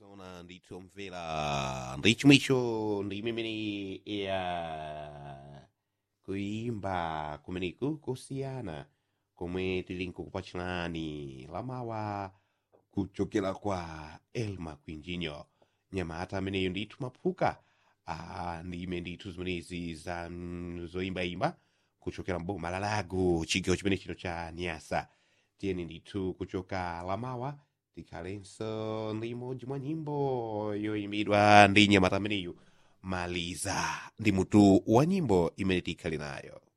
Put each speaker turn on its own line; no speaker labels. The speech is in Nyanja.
zona nditomvera ndichimwicho ndi imene ya kuimba kumeneku kusiyana komwe tili nkukupachirani lamawa kuchokera kwa elma quinjinho nyamata ameneyo ndithu maphuka ah, ndi ime ndithu zimenezi za mm, zoyimbayimba kuchokera mboma la lago chigawo chimene chino cha nyasa tiyeni ndithu kuchoka lamawa tikhalenso ndi imodzi mwa nyimbo yoyimbidwa ndi nyamata ameneyu maliza ndi mutu wa nyimbo imene tikhale nayo